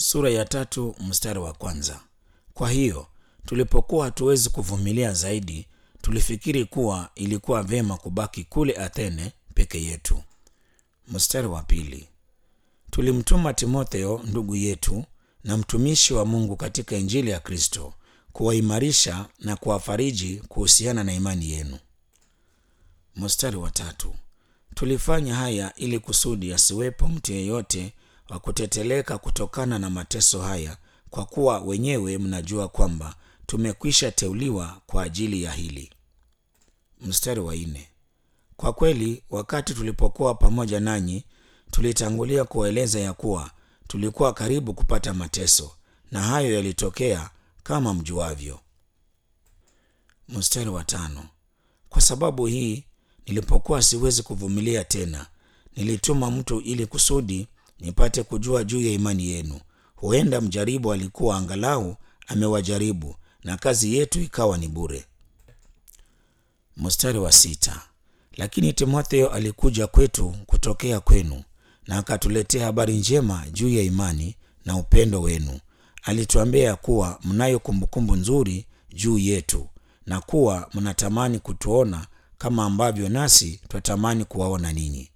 sura ya tatu mstari wa kwanza. Kwa hiyo tulipokuwa hatuwezi kuvumilia zaidi, tulifikiri kuwa ilikuwa vyema kubaki kule Athene peke yetu. Mstari wa pili, tulimtuma Timotheo ndugu yetu na mtumishi wa Mungu katika Injili ya Kristo kuwaimarisha na kuwafariji kuhusiana na imani yenu. Mstari wa tatu, tulifanya haya ili kusudi asiwepo mtu yeyote wa kuteteleka kutokana na mateso haya, kwa kuwa wenyewe mnajua kwamba tumekwisha teuliwa kwa ajili ya hili. Mstari wa nne, kwa kweli wakati tulipokuwa pamoja nanyi tulitangulia kuwaeleza ya kuwa tulikuwa karibu kupata mateso, na hayo yalitokea kama mjuavyo. Mstari wa tano, kwa sababu hii nilipokuwa siwezi kuvumilia tena, nilituma mtu ili kusudi nipate kujua juu ya imani yenu. Huenda mjaribu alikuwa angalau amewajaribu, na kazi yetu ikawa ni bure. Mstari wa sita, lakini Timotheo alikuja kwetu kutokea kwenu na akatuletea habari njema juu ya imani na upendo wenu. Alituambia kuwa mnayo kumbukumbu nzuri juu yetu na kuwa mnatamani kutuona kama ambavyo nasi twatamani kuwaona ninyi.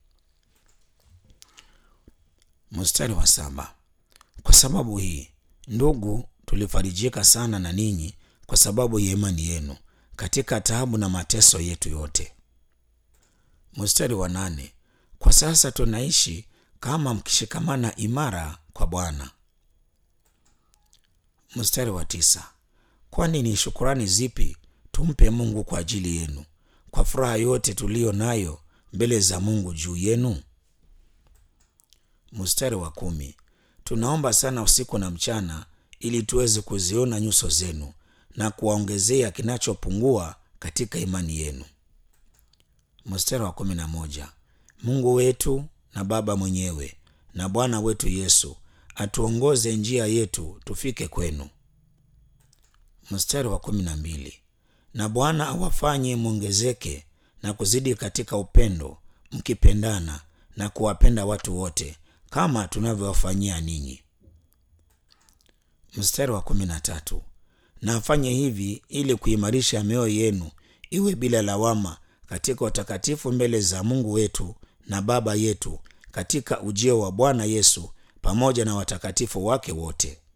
Mstari wa saba, kwa sababu hii ndugu, tulifarijika sana na ninyi kwa sababu ya imani yenu katika taabu na mateso yetu yote. Mstari wa nane, kwa sasa tunaishi kama mkishikamana imara kwa Bwana. Mstari wa tisa, kwani ni shukurani zipi tumpe Mungu kwa ajili yenu kwa furaha yote tuliyo nayo mbele za Mungu juu yenu? Mstari wa kumi, tunaomba sana usiku na mchana ili tuweze kuziona nyuso zenu na kuwaongezea kinachopungua katika imani yenu. Mstari wa kumi na moja, Mungu wetu na Baba mwenyewe na Bwana wetu Yesu atuongoze njia yetu tufike kwenu. Mstari wa kumi na mbili, na Bwana awafanye mwongezeke na kuzidi katika upendo, mkipendana na kuwapenda watu wote kama tunavyowafanyia ninyi. Mstari wa kumi na tatu, na afanye hivi ili kuimarisha mioyo yenu iwe bila lawama katika utakatifu mbele za Mungu wetu na Baba yetu katika ujio wa Bwana Yesu pamoja na watakatifu wake wote.